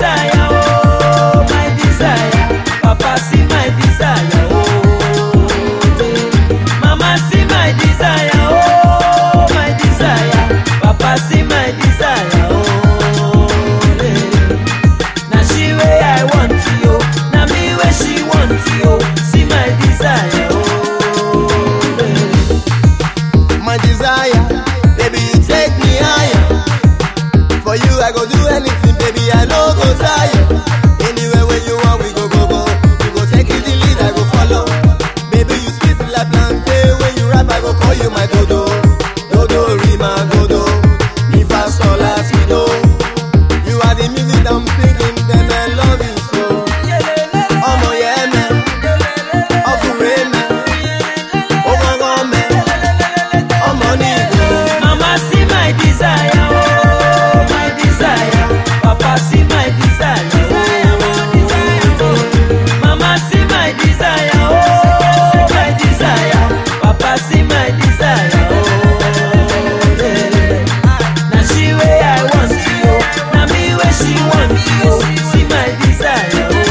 desire, oh, my desire. Papa, see my desire, oh. Mama, see my desire, oh, my desire. Papa, see my desire, oh. Now she way I want you, now me where she want you. See my desire, oh. my desire. Baby, you take me higher. For you, I go do anything, baby. I no go tire. Anywhere where you want, we go, go, go. You go take it the lead, I go follow. Baby, you sweet like plantain. When you rap, I go call you my dodo. Dodo, rima, dodo. Mi fa sol la si do. You are the music I'm singing, then I love you so. Ọmọ yẹn mẹ́, ọkùnrin mẹ́, ó gángan mẹ́, ọmọ ní ìlú. Mama see my desire, oh, my desire. Papa see my desire, oh. Mama see my desire, oh, my desire. Papa see my desire, oh. Now she way I want you, now me where she want you. See my desire, oh.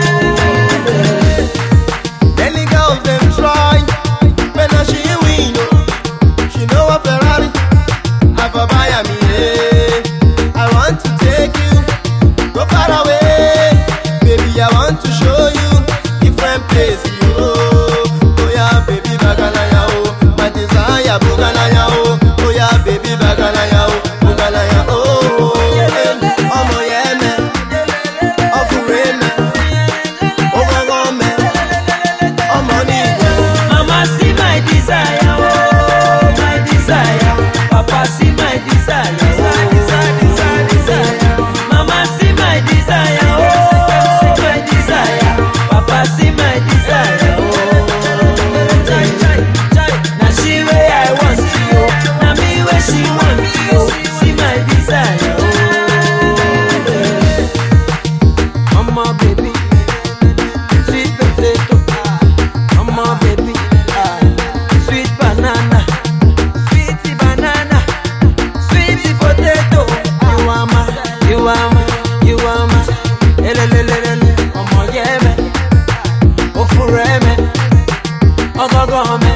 Many girls them try, but now she win. oh. She know a Ferrari, I for buy a me. eh. I want to take you, go far away, baby. I want to show you different places. Oh, oh yeah, baby, bagalaya oh, my desire, bugalaya oh, oh yeah, baby, bagalaya oh, bugalaya oh. eh. Ọmọ yẹn mẹ́, ọkùnrin mẹ́, ó gángan mẹ́. ọmọ ní ìlú. Mama see my desire, oh, my desire. Papa see my desire, oh. Mama see my desire, oh, my desire. Papa see my desire, oh. Now she way I want you, now me where she want you. See my desire, oh. Mama baby, sweet potato. Mama baby, ah, sweet banana, sweet banana, sweet potato. You are my, you are my, you are my. Elelelelele, ọmọ yẹ mẹ, ó fúnra ẹ mẹ, ọgọgọ mẹ.